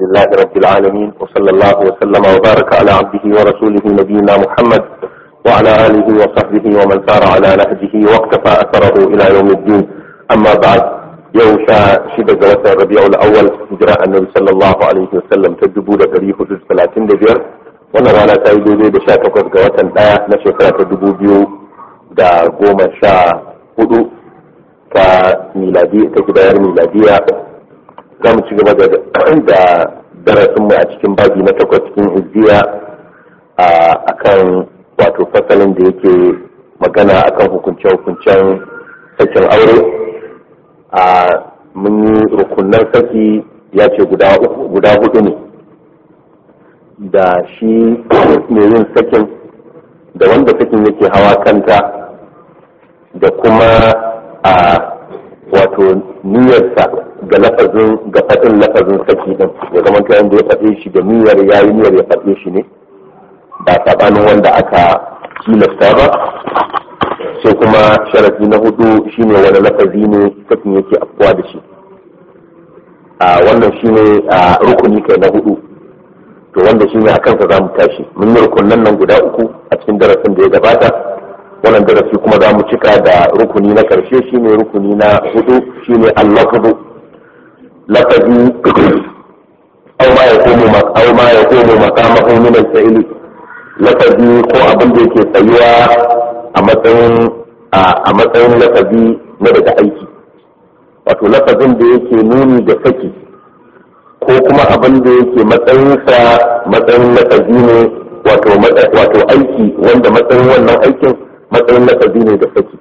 لله رب العالمين وصلى الله وسلم وبارك على عبده ورسوله نبينا محمد وعلى آله وصحبه ومن سار على نهجه واقتفى أثره إلى يوم الدين أما بعد يوشا شدة جوة الربيع الأول هجراء النبي صلى الله عليه وسلم تدبو لتاريخ حدود 35 wannan rana ta yi daidai da sha takwas ga watan ɗaya na shekara ta dubu biyu da goma sha hudu ta miladi ta gidayar miladiya za mu ci gaba da darasinmu a cikin babi na takwas cikin izziya a kan wato fasalin da yake magana akan hukunce-hukuncen sakin aure a mun yi rukunan saki ya ce guda hudu ne da shi mai yin sakin da wanda sakin yake hawa kanta da kuma a wato niyyarsa ga lafazin ga faɗin lafazin saki din ya zama ta yanda ya faɗe shi da niyyar ya yi niyyar ya faɗe shi ne ba saɓanin wanda aka tilasta ba sai kuma sharafi na hudu shine wani lafazi ne sakin yake afkuwa da shi a wannan shine rukuni kai na hudu to wanda shine a kansa za mu tashi mun yi rukunan nan guda uku a cikin darasin da ya gabata wannan darasi kuma za mu cika da rukuni na karshe shine rukuni na hudu shine al-lafzu lafazi aw ma yaqumu aw ma yaqumu maqamahu min al-fi'li lafazi ko abin da yake tsayuwa a matsayin a matsayin lafazi na daga aiki wato lafazin da yake nuni da saki ko kuma abin da yake matsayinsa matsayin lafazi ne wato aiki wanda matsayin wannan aikin matsayin lafazi ne da saki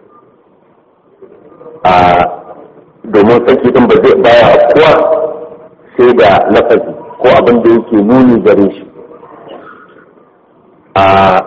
a domin saki din ba zai baya afkuwa sai da lafazi ko abin da yake nuni gare shi a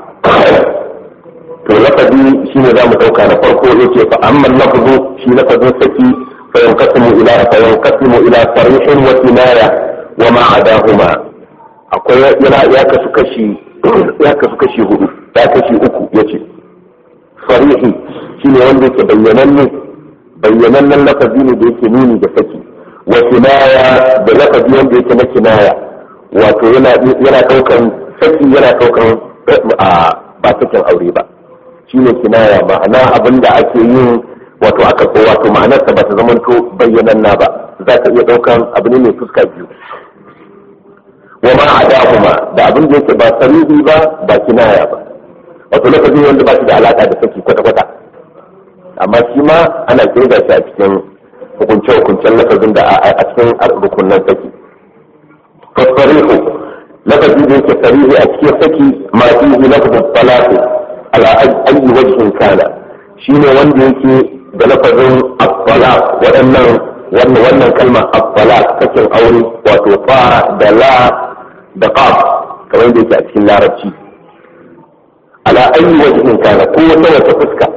to lafazi shine za mu ɗauka na farko yake fa amma lafazu shi lafazin saki fa yanqasimu ila fa yanqasimu ila sarihin wa kinaya wa ma adahuma akwai yana ya kasu kashi ya kasu kashi hudu ya kashi uku yace sarihi shine wanda yake bayyananne bayyanannen lafazi ne da yake nuni da saki wa kinaya da lafazi wanda yake na kinaya wato yana yana daukan saki yana daukan ba sakin aure ba shine kinaya ma'ana abinda ake yin wato aka ko wato ma'anarsa ba ta zamanto bayyananna ba za ka iya daukan abu ne mai fuska biyu wa ma adahuma da abin da yake ba sarihi ba ba kinaya ba wato lafazin wanda ba shi da alaka da saki kwata kwata amma shi ma ana kirga shi a cikin hukunce hukuncen lafazin da a cikin rukunan saki fasarihu lafazi da yake sarihi a cikin saki ma fihi lafazin talaqi ala ayyi wajhin kana shine wanda yake da lafazin at-talaq waɗannan wannan wannan kalma at-talaq sakin aure wato fa da la da qaf kamar da yake a cikin larabci ala ayi wajhin kana ko wata wata fuska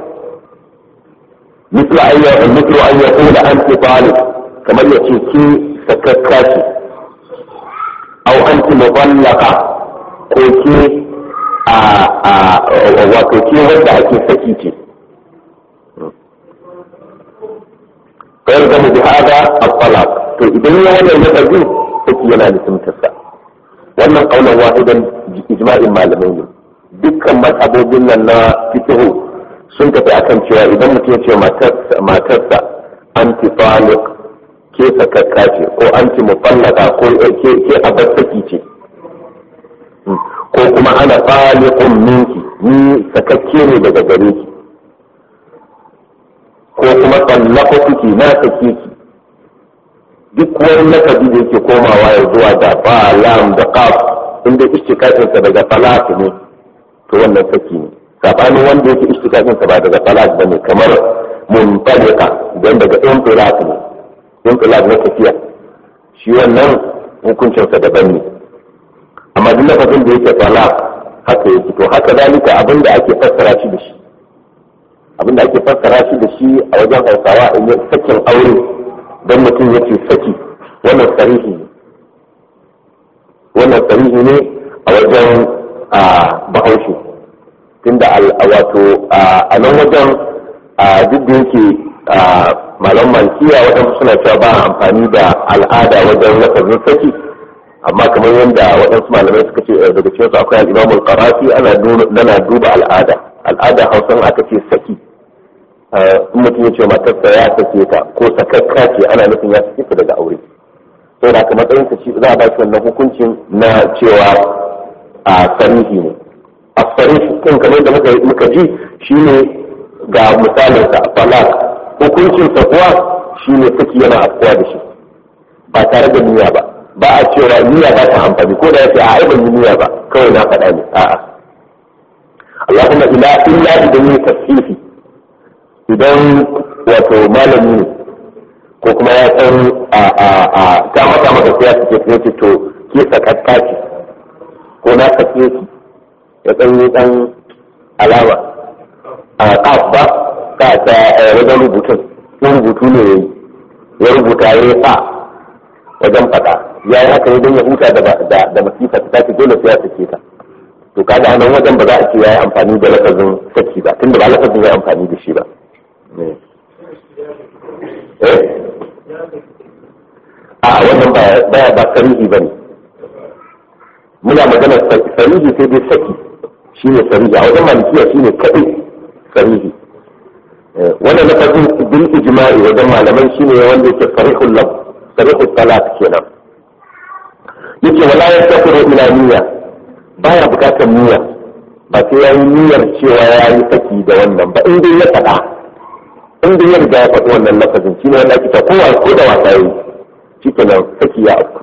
mislu ayya mislu an yaqula anti talib kamar yace ki sakakka ce aw anti mutallaqa ko ke a a wato ke wanda ake saki ce فيلزم بهذا الطلاق to idan ya wannan lafazin saki yana da tumtarsa wannan kaunar wahidan ijma'in malamai ne dukkan mazhabobin nan na fiqh sun tafi akan cewa idan mutum ya ce matarsa anti taliq ke sakakka ce ko anti mutallaka ko ke ke abar saki ce ko kuma ana taliqun minki ni sakakke ne daga gare ki ko kuma tsallaka na sake ki duk wani lafazi da yake komawa ya zuwa da ba lam da qaf inda istikatin daga falak ne to wannan saki ne sabanin wanda yake istikatin sa ba daga falak bane kamar muntaliqa dan daga intilaq ne intilaq na tafiya shi wannan hukuncin sa daban ne amma duk lafazin da yake falak haka yake to haka dalika abinda ake fassara shi da shi abinda ake fassara shi da shi a wajen hausawa in yi sakin aure don mutum ya ce saki wannan sarihi ne wannan sarihi ne a wajen bahaushe tunda wato a nan wajen duk da yake malam malkiya waɗansu suna cewa ba amfani da al'ada wajen lafazin saki amma kamar yadda waɗansu malamai suka ce daga cikin su akwai al-Imam al-Qarafi ana nana duba al'ada al'ada Hausa aka ce saki in mutum ya ce matarsa ya sake ta ko sakakka ce ana nufin ya sake ta daga aure sai da kamar matsayin ci za a ba shi wannan hukuncin na cewa a sarihi ne a sarihi kan kamar da muka ji shine ga misalin sa falak hukuncin sa kuwa shine saki yana afkuwa da shi ba tare da niyya ba ba a cewa niyya ba ta amfani ko da yace a ai ban niyya ba kawai na faɗa ne a'a Allahumma ila illa idan ne tafsiri idan wato malami ne ko kuma ya san a a a ta mata maka sai ya ce sai ce to ke sakakka ce ko na sake ki ya dan yi dan alama a kaf ba ka ta wajen rubutun in rubutu ne yayi ya rubuta ya yi fa wajen faɗa ya yi haka ne don ya huta da da masifa ta ce dole sai ya sake ta to kaga a nan wajen ba za a ce ya yi amfani da lafazin saki ba tunda ba lafazin ya yi amfani da shi ba a wannan baya ba sarihi ba ne muna magana sarihi sai dai saki shi ne sarihi a wajen malikiya shi ne kaɗai sarihi wannan lafazin bil ijma'i wajen malaman shi ne wanda yake sarihul lab sarihul salat kenan yake wala ya tafiru ila niyya baya bukatar niyya ba sai ya yi niyyar cewa ya yi saki da wannan ba in dai ya faɗa in dai ya riga ya faɗi wannan lafazin shi ne wanda ake ta kowa ko da wasa yi shi kenan saki ya afku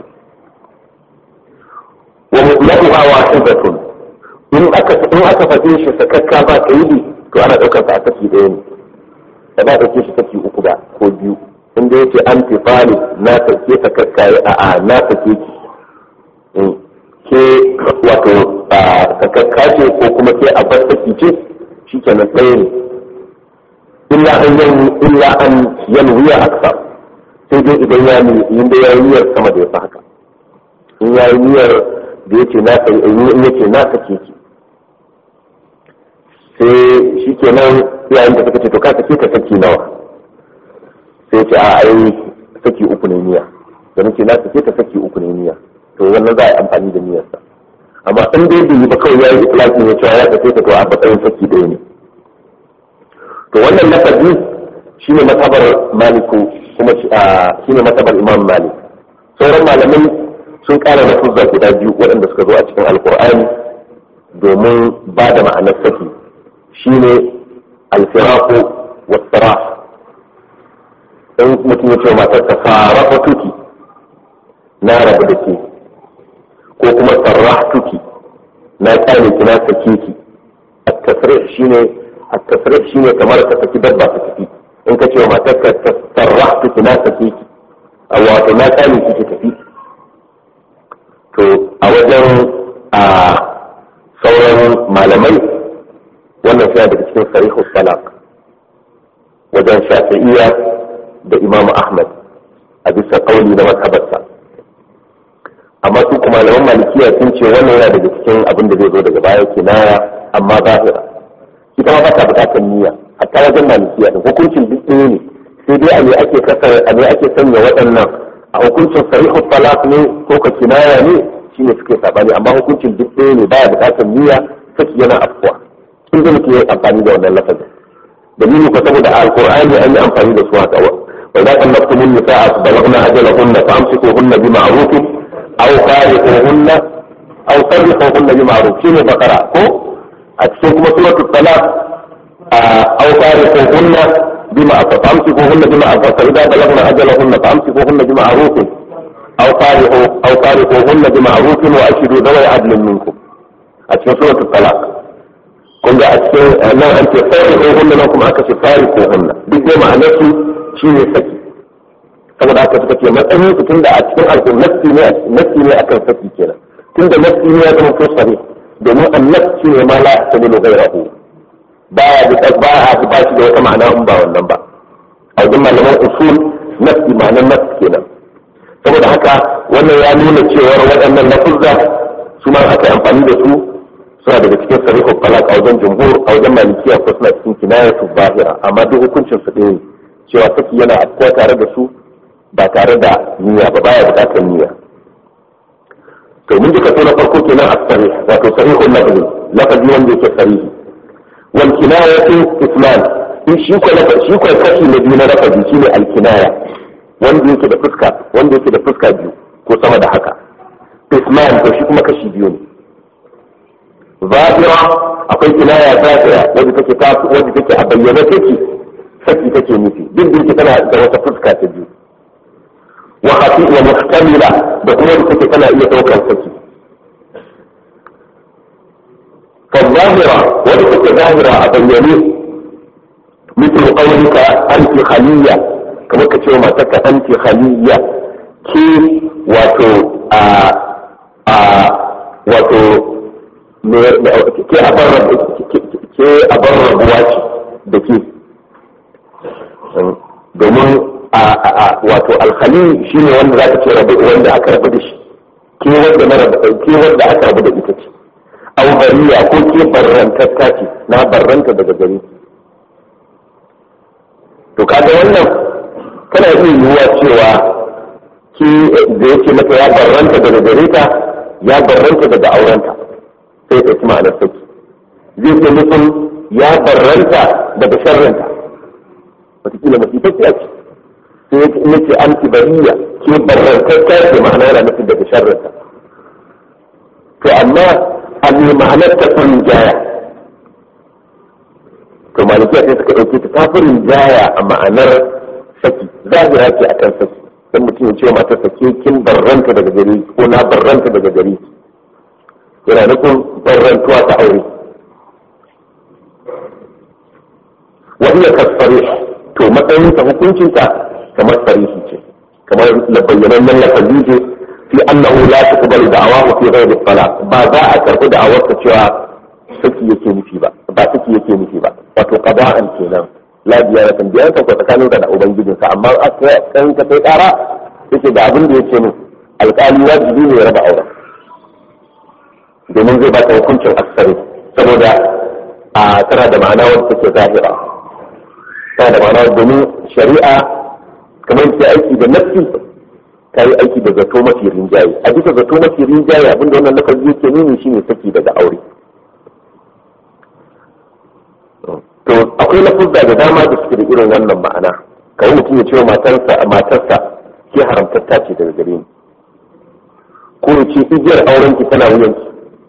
wa mutlaquha wahidatun in aka in aka faɗe shi sakakka ba kaidi to ana ɗaukar sa a saki ɗaya ne da ba ɗauke shi saki uku ba ko biyu in dai yace an tifali na sake sakakka a a na sake ki ke wato sakakka ce ko kuma ke a bar saki ce shi kenan ɗaya ne illa an yan illa an yanwiya aksa sai dai idan ya in da ya yi niyyar sama da ya fi haka in ya yi niyyar da yace na sai in yace na sake ki sai shi kenan yayin da suka ce to ka sake ka saki nawa sai ce a ai saki uku ne niyya da nake na sake ka saki uku ne niyya to wannan za a yi amfani da niyyarsa amma in dai bai yi ba kawai ya yi ikilafi ne cewa ya sake ka to a matsayin saki ɗaya ne to wannan lafazi shine matabar maliku kuma shine matabar imam malik sauran malamai sun kara lafuzza guda biyu waɗanda suka zo a cikin alkur'ani domin ba da ma'anar saki shine alfiraku wasara in mutum ya ce matar ta fara tuki na rabu da ke ko kuma sarrah tuki na kyale ki na sake ki at-tasrih shine at-tasrih shine kamar ka saki dabba ta tafi in ka ce wa matarka sarrah tuki na sake ki wato na kyale ki ki tafi to a wajen a sauran malamai wannan suna daga cikin sarihu salak wajen shafi'iyya da imamu ahmad a bisa kauli na mazhabarsa amma su kuma malaman malikiya sun ce wannan yana daga cikin abin da zai zo daga baya kinaya amma zahira ita ma ba ta bukatar niyya hatta wajen malikiya da hukuncin duk ɗaya ne sai dai a ne ake kasar a ne ake sanya waɗannan a hukuncin sarihu talaq ne ko ka kinaya ne shine suke sabani amma hukuncin duk ɗaya ne baya bukatar niyya saki yana afkuwa in da muke amfani da wannan lafazin dalili ko saboda alqur'ani an yi amfani da su haka wa idza qallaqtum an-nisaa balaghna ajalahunna famsikuhunna bima'ruf aw fariquhunna aw sarrihuhunna bima'ruf shine bakara ko a cikin kuma suratul talaq aw fariquhunna بما فامسكوهن بمعروف فإذا بلغن أجلهن فامسكوهن بمعروف أو فارقوا أو فارقوهن بمعروف وأشهدوا ذوي عدل منكم. أشهد سورة الطلاق. kun ga a cikin nan an ce fari hunna nan kuma aka ce fari ko hunna duk dai ma'anar su shine saki saboda haka suka ce matsayin su tunda a cikin alƙur'ani nafsi ne nafsi ne akan saki kenan tunda nafsi ne ya zama to sahih domin annas shine ma la yahtabilu ghayrahu baya da ba a ba shi da wata ma'ana in ba wannan ba a wajen malaman usul nafsi ma'anar nafsi kenan saboda haka wannan ya nuna cewar waɗannan lafuzza su ma aka amfani da su suna daga cikin sarihu talaq a wajen jumhur a wajen malikiya ko suna cikin kinaya su bahira amma duk hukuncin su ɗaya cewa saki yana afkuwa tare da su ba tare da niyya ba baya bukatar niyya to mun ji kaso na farko kenan as-sarih wato sarihul lafzi lafazi wanda yake sarihi wal kinayatu islam in shi ko shi ko kashi na biyu na lafazi shine al kinaya wanda yake da fuska wanda yake da fuska biyu ko sama da haka islam to shi kuma kashi biyu ne zahira akwai kinaya zahira wanda take ta wanda take a bayyana take saki take nufi duk da yake tana da wata fuska ta biyu wa hafi wa muhtamila da kuma wanda take tana iya daukar saki fa zahira wanda take zahira a bayyane مثل قولك أنت خلية كما كتير ما تك أنت خلية كي واتو آ آ واتو ke a bar rabuwa ce da ke domin wato alhali shi ne wanda za ka ce rabu wanda aka rabu da shi ke wanda aka rabu da ita ce au bariya ko ke barrantatta ce na barranta daga gari to kaga wannan kana iya yiwuwa cewa ki da yake mata ya barranta daga gare ta ya barranta daga aurenta sai ɗauki ma'anar saki zai ce nufin ya barranta daga sharrinta wataƙila masifaffiya ce sai ya nace an bariya ke barrantacca ce ma'ana yana nufin daga sharrinta to amma a ne ma'anar ta furin jaya to malikiya sai suka ɗauke ta tafurin jaya a ma'anar saki zahira ce akan saki dan mutum ya ce mata sake kin barranta daga gari ko na barranta daga gari yana nufin barrantuwa ta aure wanda ka sare to matsayin ta hukuncin ta kamar sarihi ce kamar la bayyanannen lafazi ce fi annahu la tuqbalu da'awahu fi ghairi talaq ba za a karbi da'awar ta cewa saki yake nufi ba ba saki yake nufi ba wato qada'an kenan la biya kan biya ta ko tsakanin da ubangijinsa amma a kan ka kai kara yake da abin da yake min alƙali wajibi ne ya raba auren domin zai ba ta hukuncin asari saboda a tana da ma'ana wadda take zahira tana da ma'ana domin shari'a kamar ke aiki da nafsi ta yi aiki da zato mafi rinjaye a bisa zato mafi rinjaye abinda wannan lafazi yake nuni shine saki daga aure to akwai lafuzza da dama da suke da irin wannan ma'ana kawai mutum ya ce wa matarsa matarsa ke haramtatta ce daga gare ni ko ya ce igiyar aurenki tana wuyanki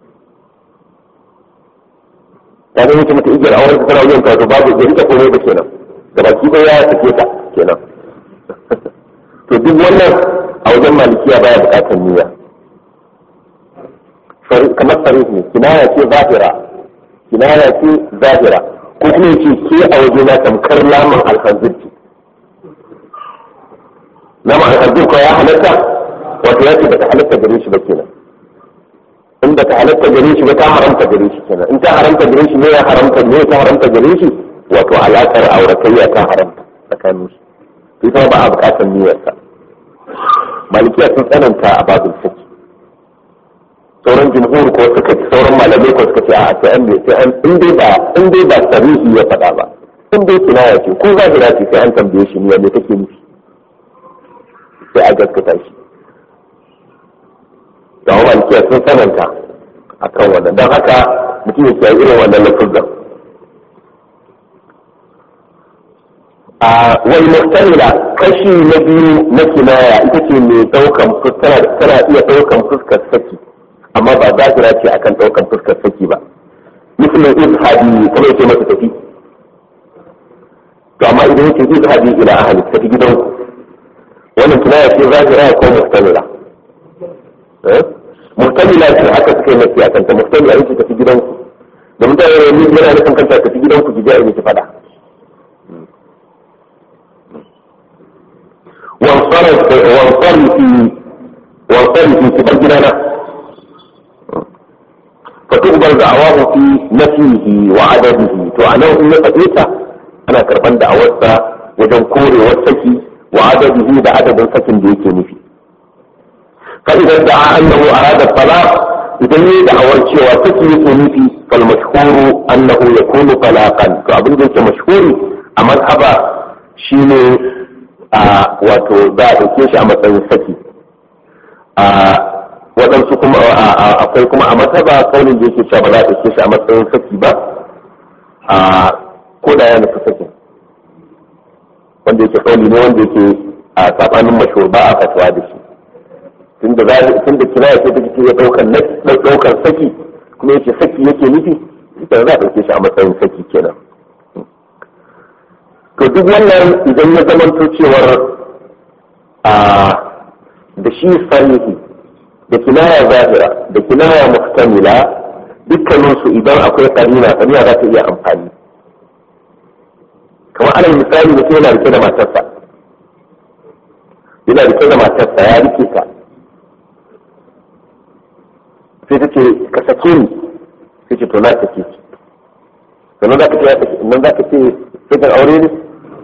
ta zama ce mata igiyar aurenki tana wuyanka to babu gari ta komai da kenan da baki ɗaya ya sake ta kenan to duk wannan a wajen malikiya baya bukatar niyya kamar sarih ne kinaya ce zahira kinaya ce zahira ko kuma yace ke a waje na tamkar laman alhanzirki laman alhanzir ko ya halatta wato ya ce bata halatta gare shi ba kenan in bata halatta gare shi ba ta haramta gare shi kenan in ta haramta gare shi ne ya haramta ne ta haramta gare shi wato alaƙar auratayya ta haramta tsakanin su ita ba a buƙatar niyyarsa malikiya sun tsananta a babin saki sauran jumhur ko suka ce sauran malamai ko suka ce a sai an sai an in dai ba in dai ba sarihi ya faɗa ba in dai kinaya ce ko zahira ce sai an tambaye shi ne me take nufi sai a gaskata shi da wa malikiya sun tsananta akan wannan don haka mutum ya kiyaye irin wannan lafuzan a wal muhtamila kashi na biyu na kinaya ita ce mai daukan tana iya daukan fuskar saki amma ba zahira ce akan daukan fuskar saki ba misalin izhabi kuma yake masa tafi to amma idan yake izhabi ila ahli tafi gidanku wannan kinaya ce zahira ko muhtamila muhtamila ce haka suka yi mafi akan ta muhtamila yake tafi gidanku da mutane ne yana nufin kanta tafi gidanku ki ji ki fada وانصرف وانصرفي وانصرفي في بلدنا فتقبل دعواه في نفيه وعدده تعناه إن فإيسا أنا كربان دعوتها وجن كوري والسكي وعدده بعدد سكن بيكي نفي فإذا ادعى أنه أراد الطلاق إذا يدعى شوى سكي نفي فالمشهور أنه يكون طلاقا فأبن ذلك مشهور أما أبا شيني a wato za a ɗauke shi a matsayin saki a waɗansu kuma akwai kuma a mataba kaunin da yake cewa ba za a ɗauke shi a matsayin saki ba a ko da ya nufi sakin wanda yake kauli ne wanda yake a sabanin mashhur ba a fatuwa da shi tunda za tunda kinaya ce take iya daukan daukan saki kuma yake saki yake nufi ita za a dauke shi a matsayin saki kenan to duk wannan idan ya zamanto cewar a da shi sarihi da kinaya zahira da kinaya muhtamila dukkaninsu idan akwai karina karina za ta iya amfani kamar alal misali mutum yana rike da matarsa yana rike da matarsa ya rike ta sai ta ce ka sake ni sai ce to na sake ki sannan za ka ce ya sake nan za ka ce sai kan aure ne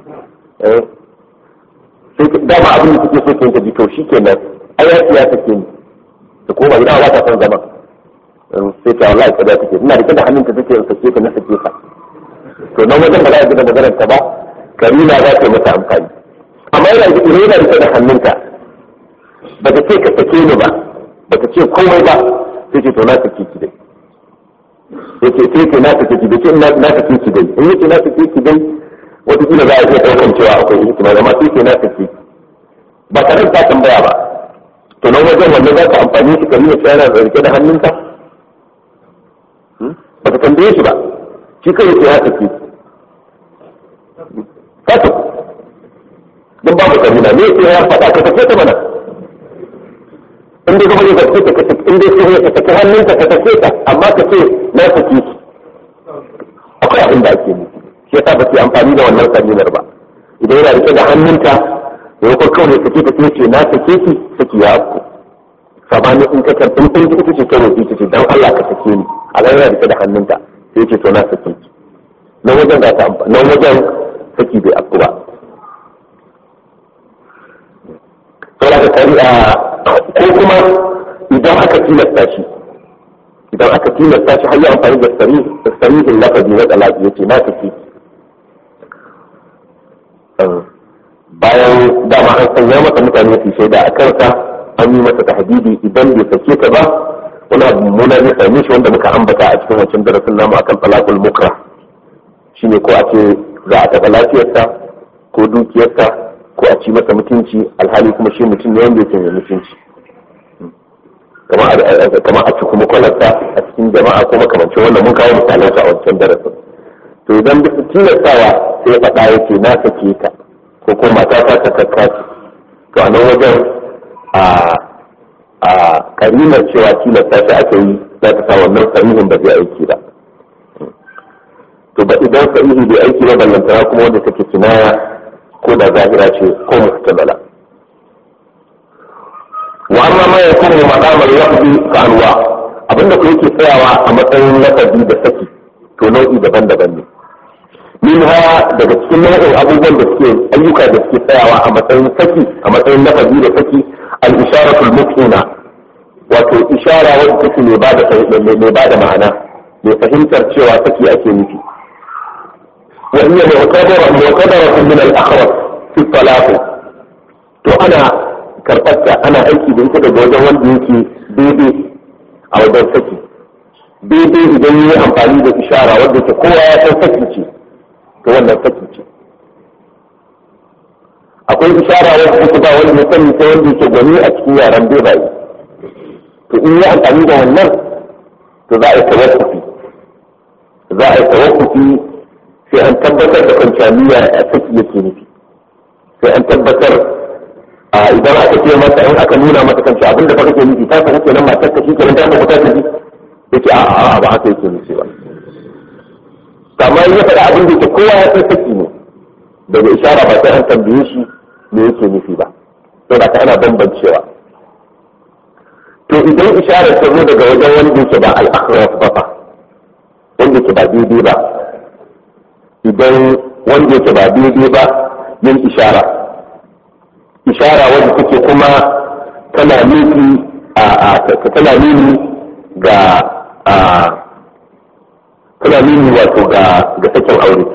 sai ka dama abin da kake so ke ta ji to shi kenan ai ya ce ya sake ni ta koma gida ba ta son zama sai ta wallahi kada take ina rike da hannunta take in sake ka na sake ka to nan wajen ba za a gina maganar ta ba karina za ta yi mata amfani amma yana da ire yana rike da hannunta ba ta ce ka sake ni ba ba ta ce komai ba sai ce to na sake ki dai sai ce sai ce na sake ki dai ce na sake ki dai in yace na sake ki dai wata kila za a iya daukan cewa akwai ihtimali amma sai ce na sake ki ba tare da tambaya ba to nan wajen wannan za ka amfani shi karina ce yana rike da hannunta ba ta tambaye shi ba shi kai yake ya sake fata don babu kabila ne yake ya faɗa ka tafi ta mana in dai kuma ka tafi ka in dai sai ka tafi hannunka ka tafi ta amma ka ce na sake ki akwai abin da ake nufi shi yasa ba ke amfani da wannan kabilar ba idan yana rike da hannunta da yakon kawai sake ta sai ce na sake ki saki ya afku sabanin in ka karɓi in ita ce ta roƙi ta ce dan Allah ka sake ni a yana rike da hannunta sai ce to na sake ki nan wajen za ta amfani nan wajen saki bai afku ba saboda ka kari a ko kuma idan aka tilasta shi idan aka tilasta shi har yi amfani da sarihin lafazi na talaki yace na sake bayan dama an sanya masa mutane su shaida a kansa an yi masa tahdidi idan bai sake ta ba wani abu mummuna zai same shi wanda muka ambata a cikin wancan darasin namu akan talakul mukra shine ko a ce za a taɓa lafiyarsa ko dukiyarsa ko a ci masa mutunci alhali kuma shi mutum ne wanda yake mai mutunci kamar a ci kuma kwalarsa a cikin jama'a ko makamancin wannan mun kawo misalan su a wancan darasin to idan bisa tilastawa sai faɗa yake na sake ta ko ko mata ta ta kakkaci to a nan wajen a a karimar cewa tilasta shi aka yi za ta sa wannan sarihin ba zai aiki ba to ba idan sarihi bai aiki ba ballantana kuma wanda take kinaya ko da zahira ce ko muhtamala wa amma ma yakunu maqamal lafzi ka anwa abinda ku yake tsayawa a matsayin lafazi da saki to nau'i daban-daban ne minha daga cikin nau'in abubuwan da suke ayyuka da suke tsayawa a matsayin saki a matsayin lafazi da saki al-isharatul muqina wato ishara wadda take mai bada mai bada ma'ana mai fahimtar cewa saki ake nufi wa hiya mu'tabara mu'tabara min al-akhraj fi talaq to ana karɓarta ana aiki da ita daga wajen wanda yake daidai a wajen saki daidai idan yi amfani da ishara wadda ke kowa ya san saki ce to wannan saki ce akwai ishara wadda take ba wanda ya sani ta wanda yake gwani a cikin yaran bebaye to in yi amfani da wannan to za a yi tawakkufi za a yi tawakkufi sai an tabbatar da kwanciya niyya a saki yake nufi sai an tabbatar a idan aka ce masa in aka nuna masa kan abin da fa kake nufi ta kake nan matar ka shi kenan ta ka ta ji yace a a ba haka yake nufi ba kamar ya faɗa abin da ke kowa ya san saki ne daga ishara ba sai an tambaye shi me yake nufi ba to da ana bambancewa to idan ishara ta zo daga wajen wanda yake ba al-akhraf ba fa wanda yake ba daidai ba idan wanda yake ba daidai ba yin ishara ishara wadda take kuma tana nufi a tana nuni ga a tana nuni wato ga ga sakin aure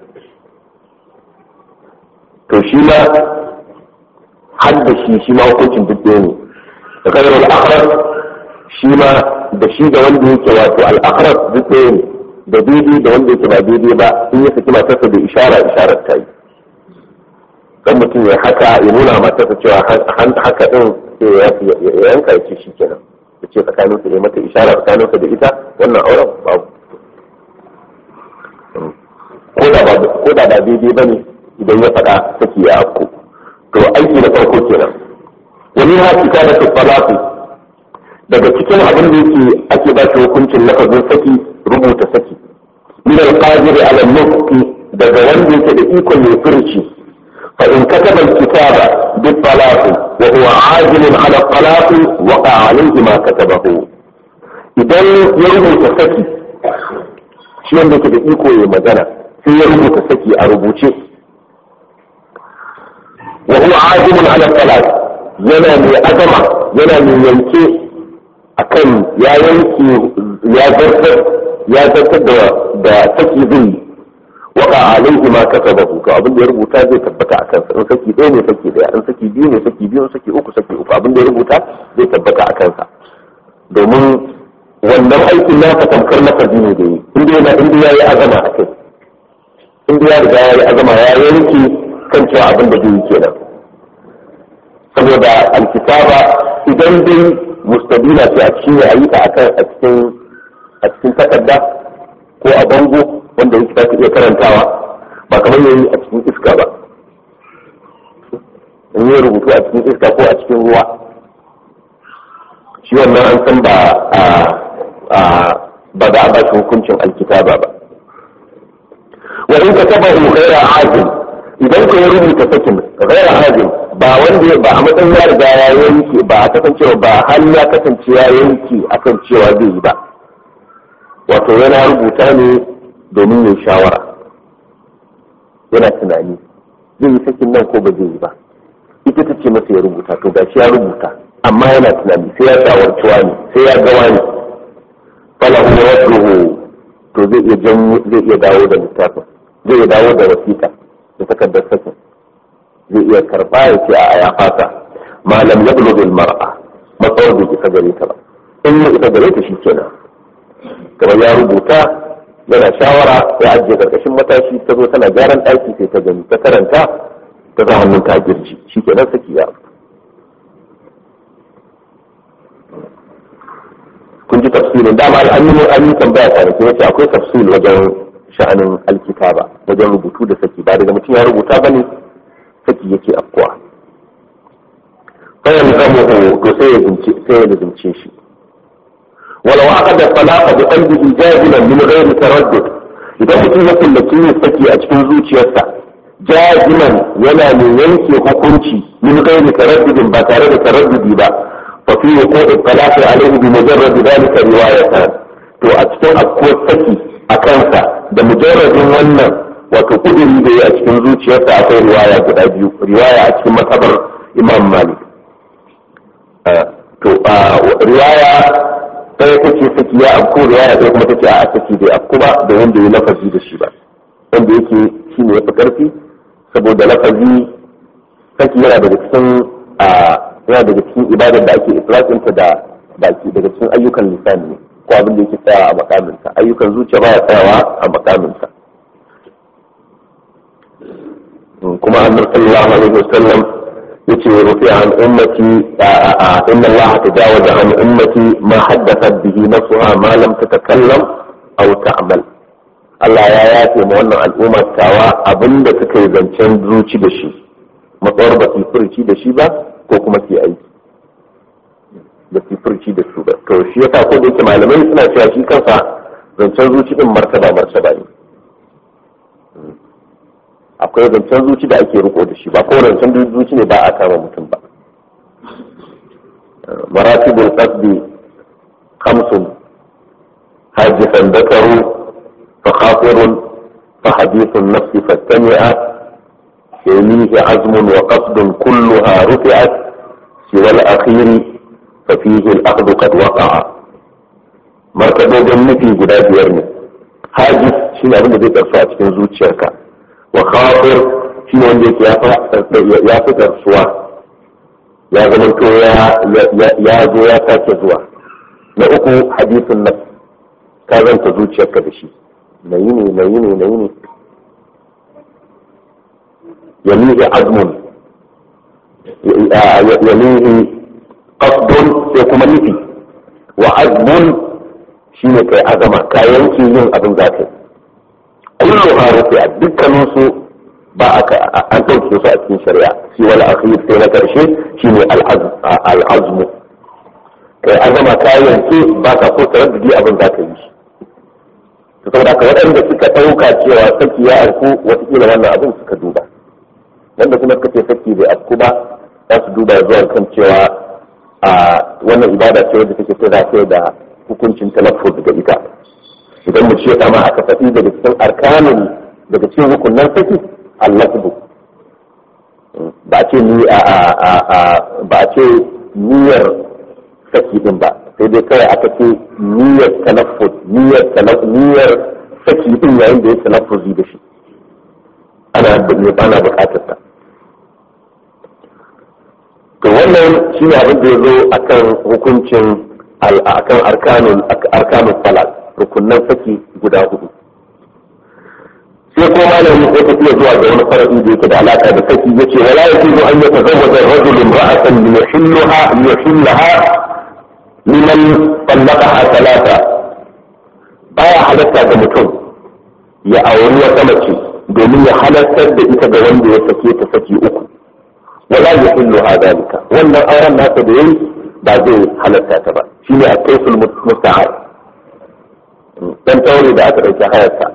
to shi ma har da shi shi ma hukuncin duk ɗaya ne da kadar al'akharar shi ma da shi da wanda yake wato al'akharar duk ɗaya ne da daidai da wanda yake ba daidai ba in ya saki matarsa da ishara isharar ta yi dan mutum ya haka ya nuna matarsa cewa haka din sai ya yanka ya ce shi kenan ya ce tsakanin su ya mata ishara tsakanin da ita wannan auren babu ko da ba daidai ba ne idan ya faɗa saki ya afko to aiki na farko kenan wani ha cika da tufalafi daga cikin abin da yake ake ba shi hukuncin lafazin saki rubuta saki min al-qadiri ala nutqi daga wanda yake da ikon ya furci fa in kataba al-kitaba bi talaqi wa huwa ajil ala talaqi waqa alayhi ma katabahu idan ya rubuta saki shi wanda yake da iko ya magana sai ya rubuta saki a rubuce wa huwa ajil ala talaqi yana mai azama yana mai yanke akan ya yanke ya zartar ya zartar da da saki zai waka alaihi ma kasabahu to abin da ya rubuta zai tabbata akan sa in saki ɗaya ne saki ɗaya in saki biyu ne saki biyu in saki uku saki uku abin da ya rubuta zai tabbata akan sa domin wannan aikin nasa tamkar lafazi ne da yi inda yana inda ya yi azama a kai inda ya riga ya yi azama ya yanke kan cewa abin da zai yi kenan saboda alkitaba idan dai mustabila ce a cikin ya yi ta a cikin a cikin takarda ko a bango wanda yake ta iya karantawa ba kamar yayi a cikin iska ba in yi rubutu a cikin iska ko a cikin ruwa shi wannan an san ba a ba da ba shi hukuncin alkitaba ba wa in kataba ghaira ajin idan ka ya rubuta sakin ghaira ajin ba wanda ba a matsayin ya riga ya yanke ba a kasancewa ba har ya kasance ya yanke akan cewa zai yi ba wato yana rubuta ne domin yin shawara yana tunani zai yi sakin nan ko ba zai yi ba ita ta ce masa ya rubuta to ga shi ya rubuta amma yana tunani sai ya shawarci wani sai ya ga wani falahu rasuluhu to zai iya zai iya dawo da littafin zai iya dawo da wasiƙa da takardar sakin zai iya karba ya ce a ya fata malam ya bulo bil mar'a matsawar bai isa gare ta ba in ya isa gare ta shi kenan kamar ya rubuta yana shawara ya ajiye karkashin matashi ta zo tana gyaran ɗaki sai ta gani ta karanta ta za hannun ta girji shi kenan saki ya kun ji tafsirin dama an yi an yi tambaya kwanaki wace akwai tafsir wajen sha'anin alkitaba wajen rubutu da saki ba daga mutum ya rubuta bane saki yake afkuwa fayan zamuhu to sai ya zince sai ya zince shi walau aqada talaqa bi qalbihi jazilan min ghairi taraddud idan mutum ya kullaci yin saki a cikin zuciyarsa jaziman yana mai yanke hukunci min ghairi taraddudin ba tare da taraddudi ba fa fi wuqu'i talaqi alayhi bi mujarrad dhalika riwayatan to a cikin afkuwar saki a kansa da mujarradin wannan wato kudiri da ya a cikin zuciyarsa akwai riwaya guda biyu riwaya a cikin matsabar imam malik to riwaya ɗaya ta ce saki ya afko riwaya ɗaya kuma ta ce a saki bai afko ba da wanda ya lafazi da shi ba wanda yake shi ne ya fi ƙarfi saboda lafazi saki yana daga cikin yana daga cikin ibadar da ake itlaqinta da baki daga cikin ayyukan lisani ne ko abin da yake tsayawa a makaminsa ayyukan zuciya baya tsayawa a makaminsa kuma annabi sallallahu alaihi wasallam yace rufi an ummati inna Allah tajawaza an ummati ma haddathat bihi nafsuha ma lam tatakallam aw ta'mal Allah ya yafe ma wannan al'umma tawa abinda suka yi zancen zuci da shi matsawar ba su furci da shi ba ko kuma su aiki da su furci da su ba to shi yasa ko da yake malamai suna cewa shi kansa zancen zuci din martaba martaba ne akwai zancen zuci da ake riko da shi ba ko zancen zuci ne ba a kama mutum ba maratibul qasdi khamsun hajifan dakaru fa khatirun fa hadithun nafsi fastami'a يليه عزم وقصد كلها رفعت سوى الأخير ففيه الأخذ قد وقع مرتبة nufi guda biyar ne hajis shi ne abin da zai karsu a cikin zuciyarka wa khatir shi ne wanda yake ya fi karsuwa ya zama to ya zo ya sake zuwa na uku hadisin nan ka zanta zuciyarka da shi na yi ne na yi ne na yi ne yamihi azmun yamihi qasdun sai kuma nufi wa azmun shine kai azama ka yanke yin abin za ka yi kullu harufi a dukkanin su ba an ɗauke su a cikin shari'a shi wal akhir sai na karshe shine al-azmu kai azama ka yanke ba ka ko taraddudi abin za ka yi shi to saboda haka waɗanda suka ɗauka cewa saki ya arku watakila wannan abin suka duba wanda kuma suka ce saki bai afku ba za su duba zuwa kan cewa a wannan ibada ce wadda take ta zafe da hukuncin talaffuz daga ita idan mu ce kama aka faɗi daga cikin arkanin daga cikin hukunnan saki allafdu ba ce ni a ba ce niyyar saki din ba sai dai kawai aka ce niyyar talaffuz niyyar niyyar saki din yayin da ya talaffuzi da shi ana ana bukatar sa to wannan shi ne abin da ya zo a kan hukuncin a kan arkanun salat rukunan saki guda hudu sai ko malami ko tafiya zuwa ga wani faradi da yake da alaka da saki yace wala yajuzu an yatazawwaja ar-rajulu imra'atan li yuhillaha li yuhillaha liman talaqaha talata baya halatta ga mutum ya auri wata mace domin ya halartar da ita ga wanda ya sake ta saki uku wala ya hillu hadalika wannan auren nasa da yayi ba zai halatta ta ba shine a kaisul musta'ar dan taure da aka dauki hayarsa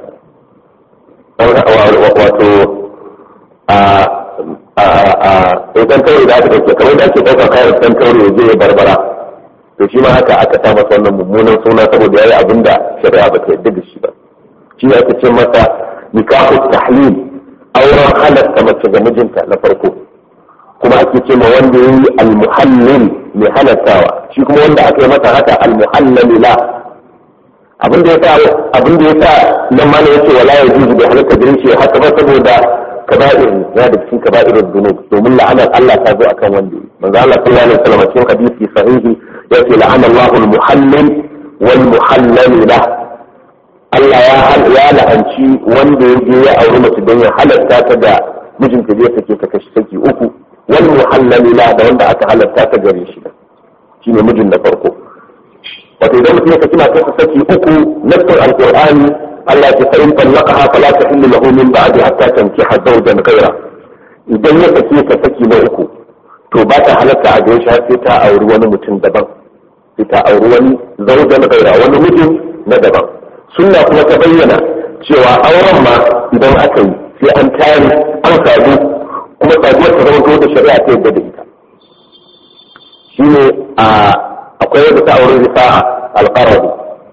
wato a a a dan taure da aka dauki kamar da ake dauka kayan dan taure ya je ya barbara to shi ma haka aka sa masa wannan mummunan suna saboda yayi abinda shari'a ba ta yarda da shi ba shi aka ce masa nikahu tahlil auren halatta mace ga mijinta na farko kuma ake ce ma wanda ya yi almuhallil mai halattawa shi kuma wanda aka yi masa haka almuhallali la abin da ya sa abin da ya sa nan ma ya ce wala ya juzu da halatta da shi haka ba saboda kaba'ir ya da cikin kaba'irin dunub domin la'anar Allah ta zo akan wanda manzo Allah sallallahu alaihi wasallam cikin hadisi sahihi ya ce la'ana Allahu al-muhallil wal muhallal lahu Allah ya la'anci wanda ya je ya auri mace don ya halatta ta da mijinta zai sake ta kashi saki uku wani muhallali la da wanda aka halatta ta gare shi shine mijin da farko wato idan mutum ya saki matarsa saki uku nassar alqur'ani Allah ya fa in talaqaha fala tahillu lahu min ba'di hatta tankiha zawjan ghayra idan ya sake ka saki na uku to ba ta halatta a gare shi har sai ta auri wani mutum daban sai ta auri wani zawjan ghayra wani mijin na daban sunna kuma ta bayyana cewa auren ma idan aka yi sai an tare an sadu kuma saduwar ta zama da shari'a ta yadda da ita shi ne akwai yadda ta auren rifa'a alƙarari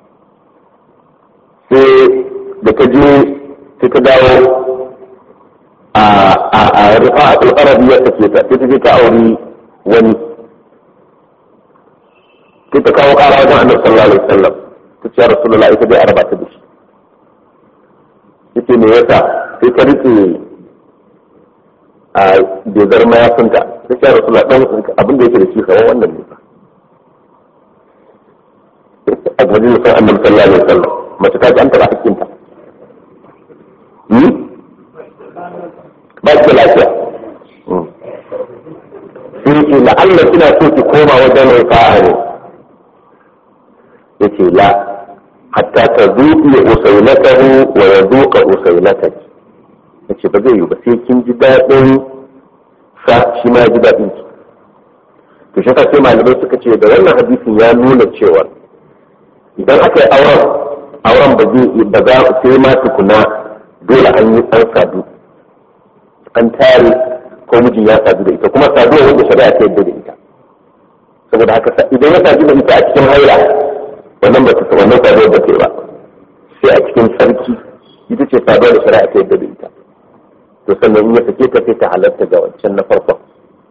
sai da ta je sai ta dawo a rifa'a alƙarari ya sake ta sai ta je ta auri wani sai ta kawo ƙara wajen annabi sallallahu alaihi wasallam ta ce rasulullah ita dai araba ta da shi yace me yasa sai ta rike a dozar mayafinta ta ce rasulullah dan abin da yake da shi kawai wannan ne a gajin sun annabi sallallahu alaihi wasallam mace ta ji an taɓa hakkinta ba ki lafiya sai ce la'alla kina so ki koma wajen mai fa'a ne yace la hatta ta zuƙi usailatahu wa ya zuƙa usailatak yace ba zai yi ba sai kin ji daɗin sa shi ma ji daɗin ki to shi sai malamai suka ce da wannan hadisin ya nuna cewa idan aka yi auren auren ba zai ba za sai ma tukuna dole an yi an sadu an tare ko mijin ya sadu da ita kuma saduwa wanda shari'a ta yadda da ita saboda haka idan ya sadu da ita a cikin haila wannan ba ta wannan saduwar ba ta ba sai a cikin sarki ita ce saduwar da shari'a ta yadda da ita to sannan in ya sake ta sai ta halatta ga wancan na farkon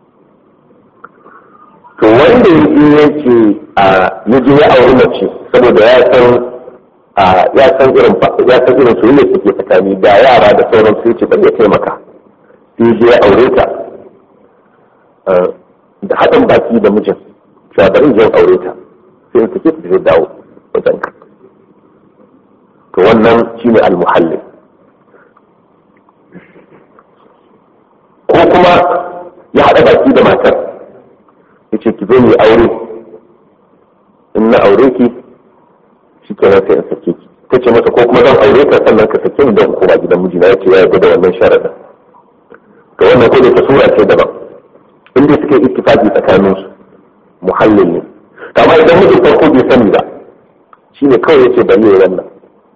to wanda ya je ya ce a ya je ya auri mace saboda ya san ya san irin ya san irin soyayya suke tsakani da yara da sauran su ce bari ya taimaka sai je ya aure ta da haɗin baki da mijin cewa bari je aure ta sai in sake ta zai dawo wajen ka to wannan shine almuhallil ko kuma ya haɗa baki da matar ya ce ki zo mu aure in na aure ki shi kenan sai in sake ki ta ce masa ko kuma zan aure ka sannan ka sake ni don koma gidan mijina ya ce ya yarda da wannan sharaɗin to wannan ko da ta sura ce daban inda suke ittifaqi tsakanin su muhallil ne to amma idan mijin farko bai sani ba shine kawai yace bari ya wannan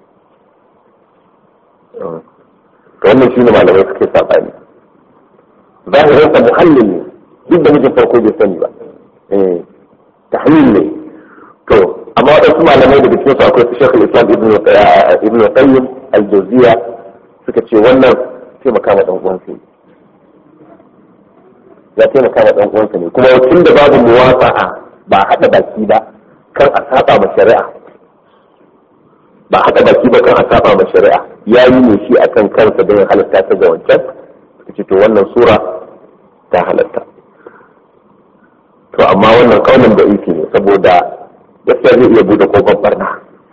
to wannan shine malamai suke sabani zahirin sa muhallil ne duk da mijin farko bai sani ba eh tahmil ne to amma waɗansu malamai daga cikin su akwai su shekul islam ibn qayyim al-jawziya suka ce wannan taimaka ma dan uwansa ya taimaka ma dan uwansa ne kuma tun da babu muwafa'a ba a haɗa baki ba kan a saba ma shari'a ba a haɗa baki ba kan a saba ma shari'a ya yi ne shi akan kansa don halatta ta ga wancan suka ce to wannan sura ta halatta to amma wannan kaunin da yake ne saboda gaskiya zai iya bude kofar barna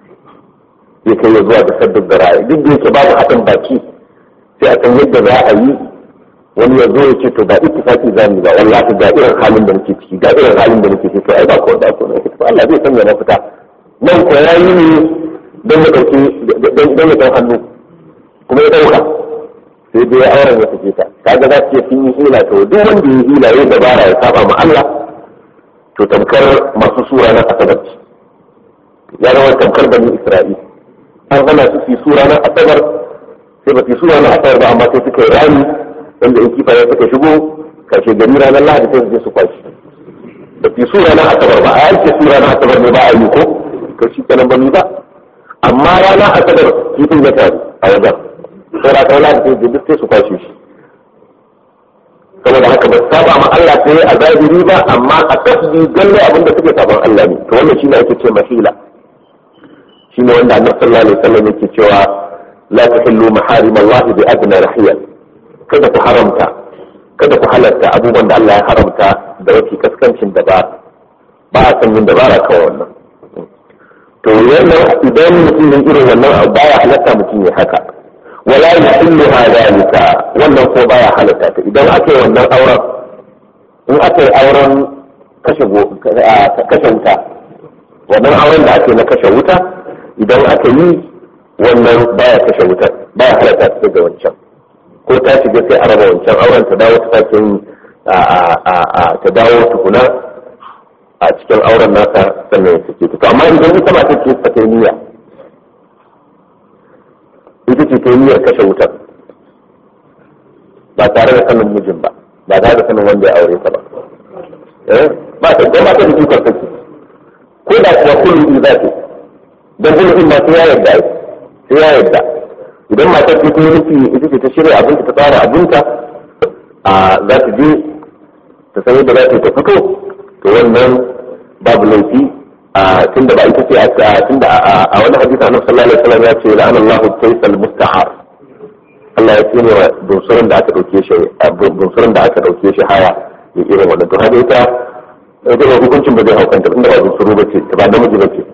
zai kai ya zuwa da sabbin da ra'ayi duk da yake babu haɗin baki sai a san yadda za a yi wani ya zo ya ce to ga ittifaki za mu ga wallahi ga irin halin da nake ciki ga irin halin da nake ciki to ai ba ko da ko ne to Allah zai sanya mafita nan ko yayi ne don ya dauki don ya dau hannu kuma ya dauka sai dai auren ya fice ta kaga za su ce sun yi hila to duk wanda ya hila ya dabara ya saba ma Allah to tamkar masu sura na asabar ya zama tamkar bani Isra'il an hana su su sura na asabar sai ba su sura na asabar ba amma sai suka yi rami wanda in kifaye suka shigo kashe gari ranar lahadi sai su je su kwashi da fi sura na asabar ba a yanke sura na asabar ne ba a yi ko to shi kenan ba ni ba amma rana asabar kifin ya taru a wajen sai ra kai lahadi sai duk sai su kwashe shi saboda haka ba su saba ma Allah sai a zahiri ba amma a tasbi galle abin da suke saban Allah ne to wannan shine ake ce mahila shine wanda Annabi sallallahu alaihi wasallam yake cewa la tahillu maharim Allah bi adna rahiyal kada ku haramta kada ku halarta abubuwan da Allah ya haramta da wafi kaskancin da ba ba a san yin dabara kawai wannan to wannan idan mutum yin irin wannan abu baya halatta mutum ya haka wala yuhillu hadalika wannan ko baya halatta ta idan aka yi wannan auren in aka yi auren kashe kashe wuta wannan auren da ake na kashe wuta idan aka yi wannan baya kashe wuta baya halatta ta daga wancan ko ta shiga sai a raba wancan auren ta dawo ta sake ta dawo tukuna a cikin auren nasa sannan ya sake ta amma idan ita ma take ta kai niyya ita ce ta niyyar kashe wutar ba tare da sanin mijin ba ba tare da sanin wanda ya aure ta ba ba ta ba ta da ikon take ko da kuwa kullum za ta dan kullum ma sai ya yarda sai ya yarda idan matar ta kuma nufi ita ce ta shirya abinta ta tsara abinta a za ta je ta san yadda za ta ta fito to wannan babu laifi a tunda ba ita ce a tunda a wani hadisi annabi sallallahu alaihi wasallam ya ce la'ana Allahu kaysal musta'ar Allah ya tsine wa bunsurin da aka dauke shi bunsurin da aka dauke shi haya ya irin wannan to haka ita ita hukuncin ba zai haukanta inda ba bunsuru ba ce ba namiji ba ce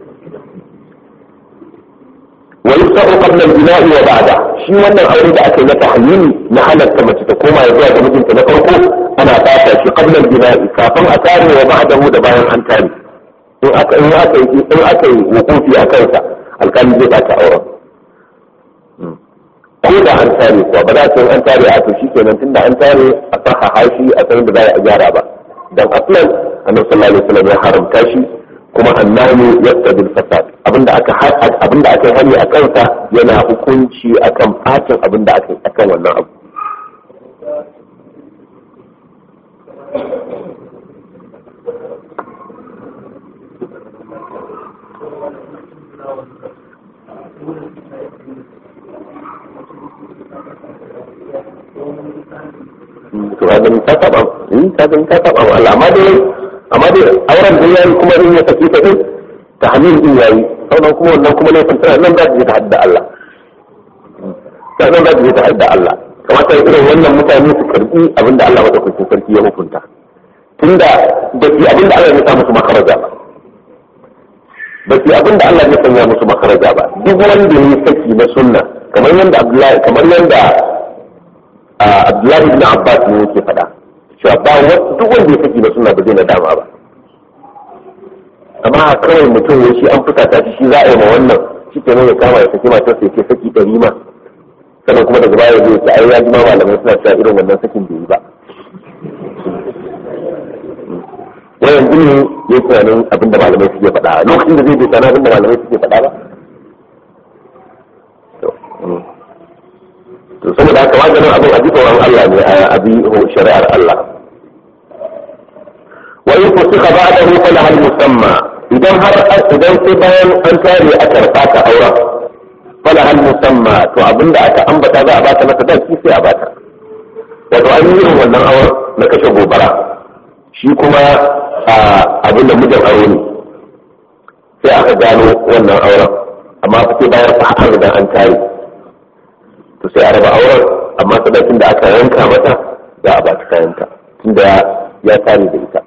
ويفتح قبل البناء وبعده shi wannan aure da aka yi na tahayyuli na halatta mace ta koma ya zuwa ga mijinta na farko ana fata shi qabla al-bina'i kafin a tare wa ba'dahu da bayan an tare in aka in aka yi in aka yi wukufi a kansa alƙali zai bata auren ko da an tare kuwa ba za ta an tare a to shi kenan tunda an tare a saha hashi a san da za a gyara ba dan aslan annabi sallallahu alaihi wasallam ya haramta shi kuma annahu yaqtadi al-fasad abinda aka abinda aka hani a kansa yana hukunci akan fatin abinda aka akan wannan abu to ga ni ta taba in ta ga ta taba Allah amma dai amma dai auren da yayi kuma in ya saki ta din ta hamil din yayi sannan kuma wannan kuma laifin tana nan za ta je ta hadda Allah ta nan za ta je ta hadda Allah kamata irin wannan mutane su karbi abinda Allah madaukakin sarki ya hukunta tunda da shi abinda Allah ya sa musu makaraja ba su abin da Allah ya sanya musu makaraja ba duk wanda ya saki na sunna kamar yadda Abdullahi kamar yadda Abdullahi ibn Abbas ne yake faɗa cewa ba duk wanda ya saki na sunna ba zai nadama ba amma kawai mutum ya shi an fusata shi shi za a yi ma wannan shi ke ya kama ya saki matar sai ke saki ɗari ma sannan kuma daga baya zai ce ai ya ji ma malamai suna cewa irin wannan sakin bai yi ba wayan ne ya tunanin abin da malamai suke faɗa lokacin da zai bai tunanin abin da malamai suke faɗa ba to saboda haka maganin abin a jikin Allah ne a bi shari'ar Allah wa in kusika ba'dahu fala hal musamma idan har idan sai bayan an tare a karɓa ta auren fala hal musamma to abinda aka ambata za a bata mata da sai a bata wato an yi irin wannan auren na kashe gobara shi kuma abin da mijin aure ne sai aka gano wannan auren amma sai bayan fa an riga an tare to sai a raba auren amma sadakin da aka yanka mata za a bata kayanta tunda ya tare da ita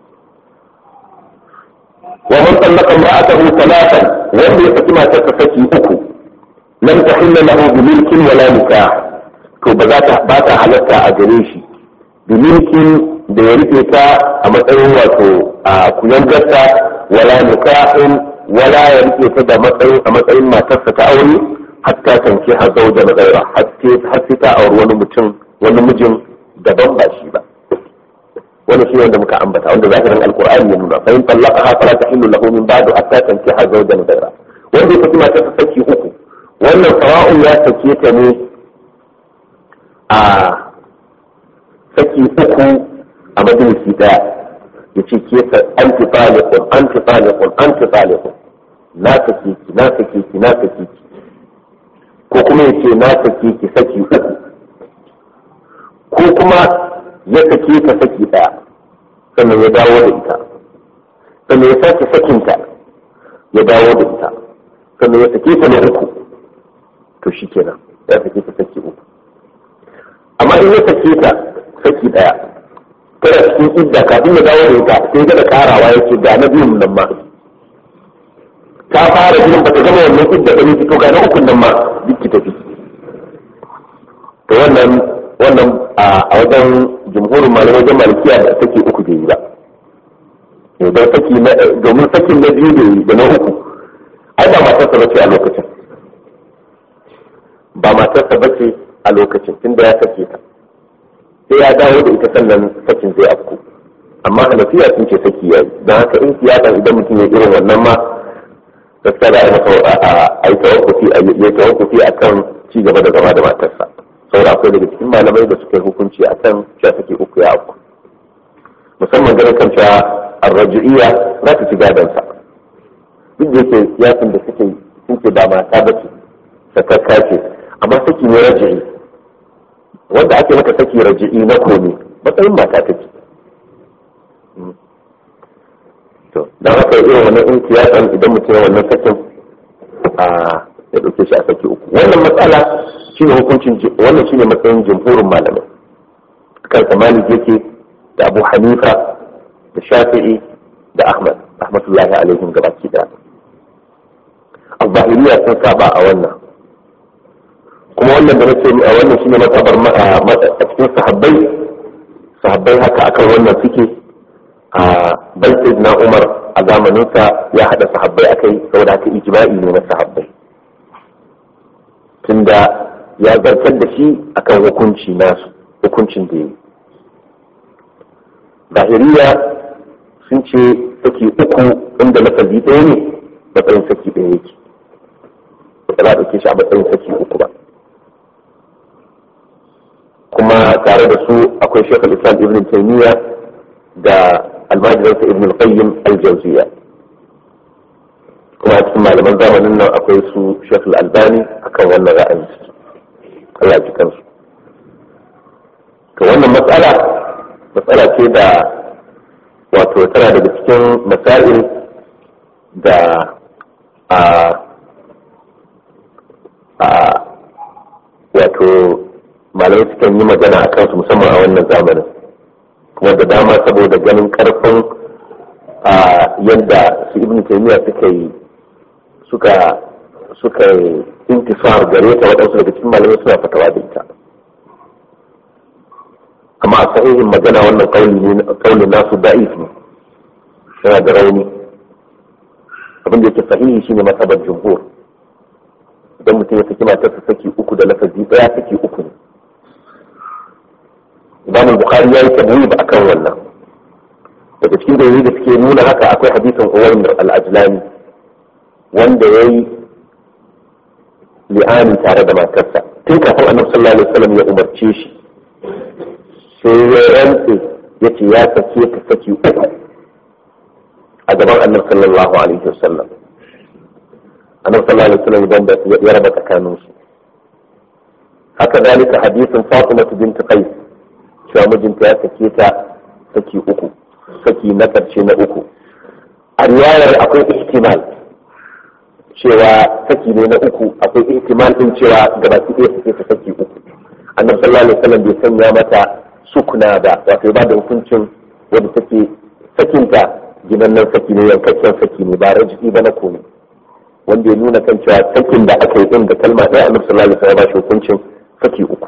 ومن طلق امرأته ثلاثا وهم يفتما تكفكي أكو لم تحل له بملك ولا نكاح to ba za ta ba ta halatta a gare shi da milkin da ya rike ta a matsayin wato a kuyangarta wala nikahin wala ya rike ta da matsayin a matsayin matarsa ta aure hatta tanki ha zauja na gaira har sai ta auri wani mutum wani mijin daban ba shi ba wani shi wanda muka ambata wanda zahirin alqur'ani ya nuna fa in talaqaha fala tahillu lahu min ba'du hatta tankiha zawjan ghayra wanda ya saki mata ta saki uku wannan sawa'un ya sake ta ne a saki uku a majalisi daya ya ce ke ta anti taliqun anti taliqun anti taliqun na sake ki na sake ki na sake ki ko kuma ya ce na sake ki saki uku ko kuma ya sake ta saki daya sannan ya dawo da ita sannan ya sake sakinta ya dawo da ita sannan ya sake ta na uku to shi kenan ya sake ta saki uku amma in ya sake ta saki daya tana cikin idda kafin ya dawo da ita sai ga da karawa yake ga na biyun nan ma ta fara jinin bata gama wannan idda da ne to ga na ukun nan ma duk ki tafi to wannan wannan a wajen jumhurin malamai wajen malikiya da saki uku bai yi ba don saki na domin sakin na biyu da yi da na uku ai ba matarsa bace a lokacin ba matarsa bace a lokacin tunda ya sake ta sai ya dawo da ita sannan sakin zai afku amma hanafiya sun ce saki yayi don haka in siyasa idan mutum ya irin wannan ma gaskiya da ai masa a yi tawakkufi a yi tawakkufi akan ci gaba da zama da matarsa saboda akwai daga cikin malamai da suka yi hukunci a kan cewa take uku ya uku musamman ganin kan cewa arraji'iyya za ta ci gadonsa duk da yake yakin da suke sun ce ba mata ba ce sakakka ce amma saki ne raji'i wanda ake maka saki raji'i na komi matsayin mata take to don haka irin wannan in kiyasan idan mutum ya wannan sakin a ya ɗauke shi a saki uku wannan matsala shine hukuncin wannan shine matsayin jumhurin malamai kan malik yake da abu hanifa da shafi'i da ahmad rahmatullahi alaihim gabaki da al-zahiriya sun saba a wannan kuma wannan da nake a wannan shine matsabar a cikin sahabbai sahabbai haka akan wannan suke a bai na umar a zamaninsa ya hada sahabbai akai saboda haka ijma'i ne na sahabbai tunda ya zartar da shi akan hukunci nasu hukuncin da yi zahiriya sun ce saki uku inda lafazi ɗaya ne matsayin saki ɗaya yake ba za a ɗauke shi a matsayin saki uku ba kuma tare da su akwai shekul islam ibn taymiya da almajiransa ibn al-qayyim al-jawziya kuma a cikin malaman zamanin nan akwai su shekul albani akan wannan ra'ayin su Allah ji kansu to wannan matsala matsala ce da wato tana daga cikin masail da a a wato malamai sukan yi magana a kansu musamman a wannan zamanin kuma da dama saboda ganin karfin a yadda su ibn taymiya suka yi suka suka intisar gare ta waɗansu daga cikin malamai suna fatawa da ita amma a sahihin magana wannan kaulin nasu da'if ne yana da rauni abin da yake sahihi shine masabar jumhur idan mutum ya saki matarsa saki uku da lafazi daya saki uku ne imam bukhari ya yi tabiri ba akan wannan daga cikin dalilai da suke nuna haka akwai hadisin uwayn al-ajlani wanda ya yi li'ani tare da matarsa tun kafin annabi sallallahu alaihi wasallam ya umarce shi sai ya rantse ya ce ya sake ta saki uku a gaban annabi sallallahu alaihi wasallam annabi sallallahu alaihi wasallam idan da ya raba tsakanin su haka dalika hadisin Fatima bint Qais cewa mijinta ya sake ta saki uku saki na karshe na uku a riwayar akwai ihtimal cewa saki ne na uku akwai ihtimal din cewa gabaki ɗaya sake ta saki uku annabi sallallahu alaihi wasallam bai sanya mata sukuna ba wato ba da hukuncin wanda take sakinta ginannan saki ne yankakken saki ne ba rajiki ba na komai wanda ya nuna kan cewa sakin da aka yi din da kalma ɗaya annabi sallallahu alaihi wasallam ba shi hukuncin saki uku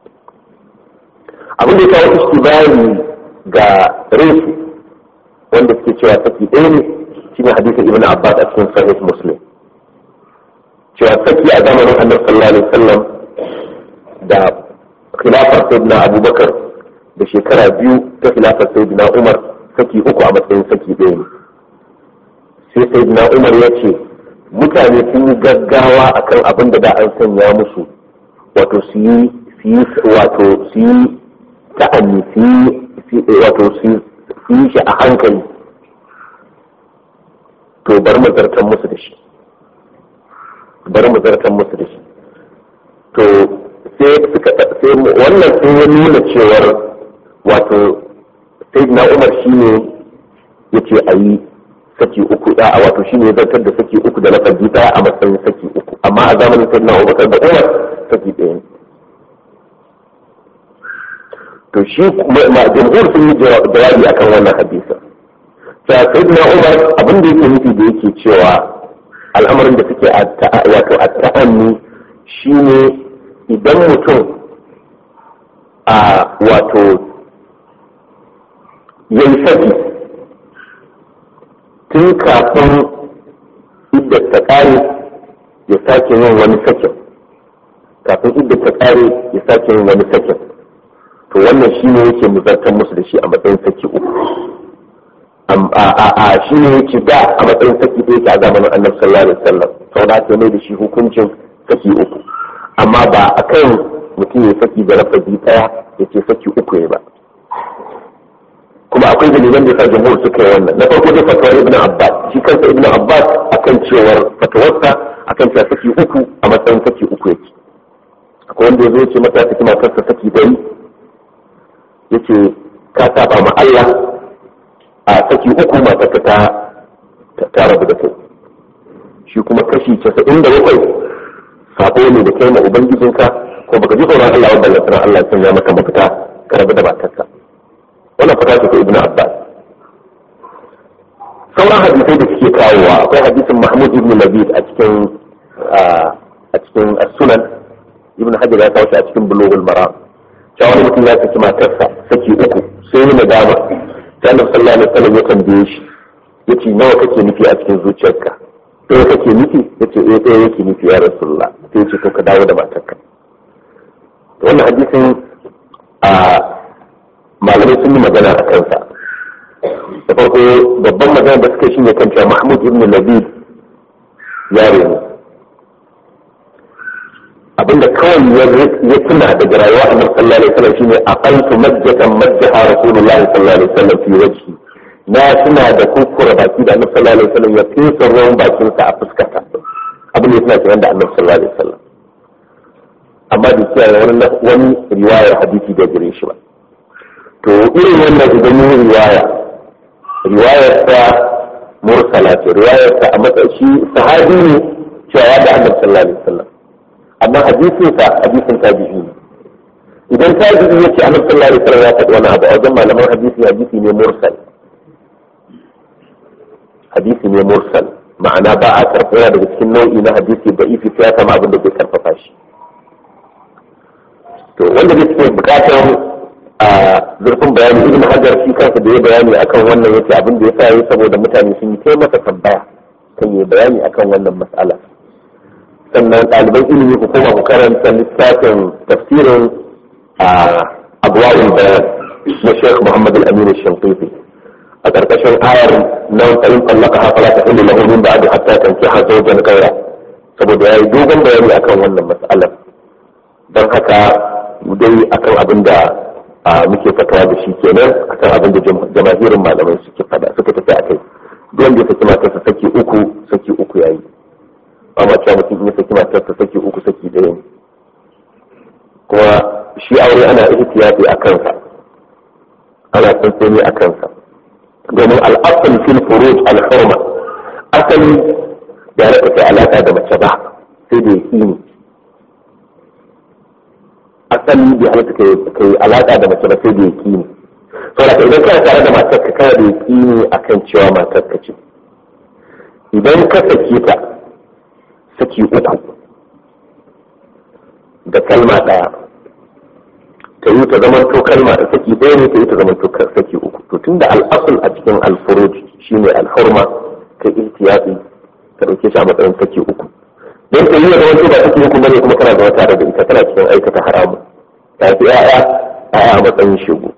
abin da ya kawo istibari ga resu wanda suke cewa saki ɗaya ne shine hadisin ibnu abbas a cikin sahih muslim cewa saki a zamanin annabi sallallahu alaihi wasallam da khilafar sayyidina abubakar da shekara biyu ta khilafar sayyidina umar saki uku a matsayin saki ɗaya ne sai sayyidina umar ya ce mutane sun yi gaggawa akan abin da da an sanya musu wato su yi wato su yi ta'anni su yi wato su yi shi a hankali to bar mu zartan musu da shi bar mu zartan musu da shi to sai suka sai wannan sai ya nuna cewar wato sai na umar shine yace a yi saki uku da wato shine ya zartar da saki uku da lafazi daya a matsayin saki uku amma a zamanin sai na umar da umar saki ɗaya ne to shi ma jamhur sun yi jawabi akan wannan hadisa ta sai na umar abin da yake nufi da yake cewa al'amarin da suke wato a ta'anni shine idan mutum a wato yayi saki tun kafin idda ta kare ya sake yin wani sakin kafin idda ta kare ya sake yin wani sakin to wannan shi ne yake muzartar musu da shi a matsayin saki uku a shi ne yake da a matsayin saki ɗaya ke a zamanin annabi sallallahu alaihi wasallam sau da aka mai da shi hukuncin saki uku amma ba a kan mutum ya saki da lafazi ɗaya ya ce saki uku ne ba kuma akwai dalilan da sa jamhur suka yi wannan na farko dai fatawar ibn abbas shi kansa ibn abbas akan cewar fatawarsa akan cewa saki uku a matsayin saki uku yake akwai wanda ya zo ce mata saki matarsa saki dari yace ka saba ma Allah a saki uku matarka ta ta rabu da kai shi kuma kashi casa'in da bakwai sabo ne da kai ma ubangijinka ko baka ji tsoron Allah wanda lantarki Allah ya sanya maka mafita ka rabu da matarka wannan fata ce ta ibn abbas sauran hadisai da suke kawowa akwai hadisin mahmud ibn labid a cikin a cikin sunan ibn hajar ya kawo shi a cikin bulugul maram cewa wani mutum ya saki matarsa saki uku sai yi nadama ta annabi sallallahu alaihi wasallam ya tambaye shi yace nawa kake nufi a cikin zuciyarka ɗaya kake nufi yace eh ɗaya yake nufi ya rasulullah sai yace to ka dawo da matarka wannan hadisin a malamai sun yi magana a kansa da farko babban magana da suka shi ne kan cewa mahmud ibn labid yaro ne abinda kawai ya tuna daga rayuwa a sallallahu alaihi wasallam shine a qaltu majjatan majjaha rasulullahi sallallahu alaihi wasallam fi wajhi na tuna da kuskura baki da annabi sallallahu alaihi wasallam ya fesa ruwan bakin sa a fuskata abin da ya tuna kenan da annabi sallallahu alaihi wasallam amma da kiyaye wani wani riwayar hadisi da gare shi ba to irin wannan idan yi riwaya riwayar ta mursala ce riwayar ta a matsayi sahabi ne cewa da annabi sallallahu alaihi wasallam amma hadisin sa hadisin tabi'i ne idan tabi'i yace annabi sallallahu alaihi wasallam ya faɗi wani abu a wajen malaman hadisi hadisi ne mursal hadisi ne mursal ma'ana ba a karɓa daga cikin nau'i na hadisi da ifi sai ya kama abin da zai karfafa shi to wanda zai cikin bukatar a zurfin bayani ibn hajar shi kansa da ya bayani akan wannan yace abin da ya sa yi saboda mutane sun yi kai masa tambaya kan yi bayani akan wannan mas'ala sannan ɗaliban ilimi ku koma ku karanta littafin tafsirin a abuwa'ul bayan na sheikh muhammad al-amin shanqifi a ƙarƙashin ayar nan tsayin tsallaka hafa la ta hillu lahu min ba'di hatta tankiha zawjan ghayra saboda yayi dogon bayani akan wannan mas'alar don haka dai akan abin da muke fatawa da shi kenan akan abin da jama'irin malamai suke fada suka tafi a kai duk wanda ya saki matarsa saki uku saki uku yayi ba ma cewa mutum ya saki matarsa saki uku saki ɗaya ne kuma shi aure ana ihtiyafi a kansa ana tsantsani a kansa domin al'asal fil furuj al-hurma asali da ya raka kai alaka da mace ba sai da yaqini asali bai halatta kai alaka da mace ba sai da yaqini saboda idan kana tare da matar ka kana da yaqini akan cewa matar ka ce idan ka sake ta saki uku da kalma ɗaya ta yi ta zaman to kalma da saki ɗaya ne ta yi ta zaman to saki uku to tunda al'asul a cikin alfuruj shine alhurma ka ihtiyati ka ɗauke shi a matsayin saki uku don ta yi da zaman to ba saki uku bane kuma kana zama tare da ita tana cikin aikata haramu ta fi ya'ya ya'ya a matsayin shegu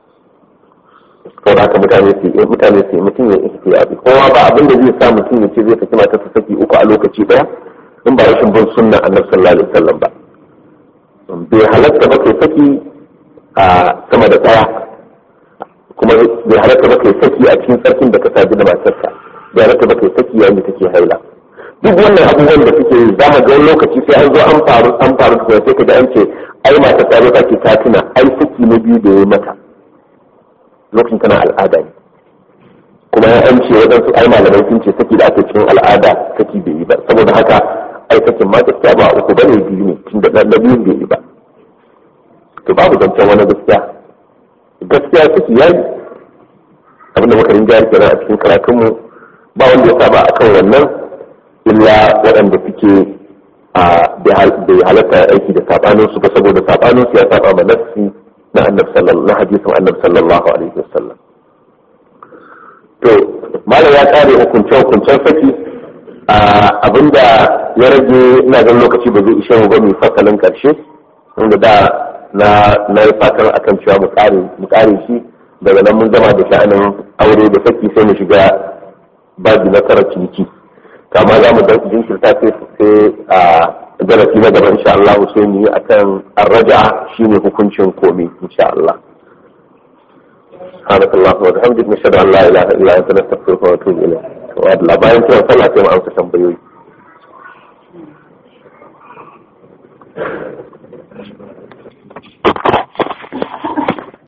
saboda haka mutane su yi mutane su yi mutum ya ihtiyati kowa ba abin da zai sa mutum ya ce zai saki matarsa saki uku a lokaci ɗaya in ba rashin bin sunna annabi sallallahu alaihi wasallam ba bai halatta ba kai saki a sama da tsaya kuma bai halatta ba kai saki a cikin tsarkin da ka saji da matarsa bai halatta ba kai saki yayin da take haila duk wannan abubuwan da suke yi za mu ga lokaci sai an zo an faru an faru kuma sai ka ji an ce ai mata ta zo take ta tuna ai saki na biyu da ya mata lokacin tana al'ada ne kuma ya an ce waɗansu ai malamai sun ce saki da ake cikin al'ada saki bai yi ba saboda haka ai sakin ma gaskiya ba uku bane biyu ne tun da na biyun bai yi ba to babu zancen wani gaskiya gaskiya saki ya yi abinda muka rinja kenan a cikin karatunmu ba wanda ya saba a kan wannan illa waɗanda suke a bai halatta aiki da sabanin su ba saboda sabanin su ya saba ma nafsi na annabi sallallahu na hadisin annabi sallallahu alaihi wasallam to malam ya kare hukunce hukuncen saki abinda ya rage ina ganin lokaci ba zai ishe mu ba mu fasalin karshe wanda da na na yi fatan akan cewa mu kare mu kare shi daga nan mun gama da sha'anin aure da saki sai mu shiga babu na tara ciniki kama za mu jinkirta sai sai a darasi na gaba insha Allah sai mu yi akan arraja shine hukuncin komai insha Allah سبحانك اللهم وبحمدك نشهد ان لا اله الا انت نستغفرك ونتوب اليك وادلا bayan kiran sallah sai mu amsa tambayoyi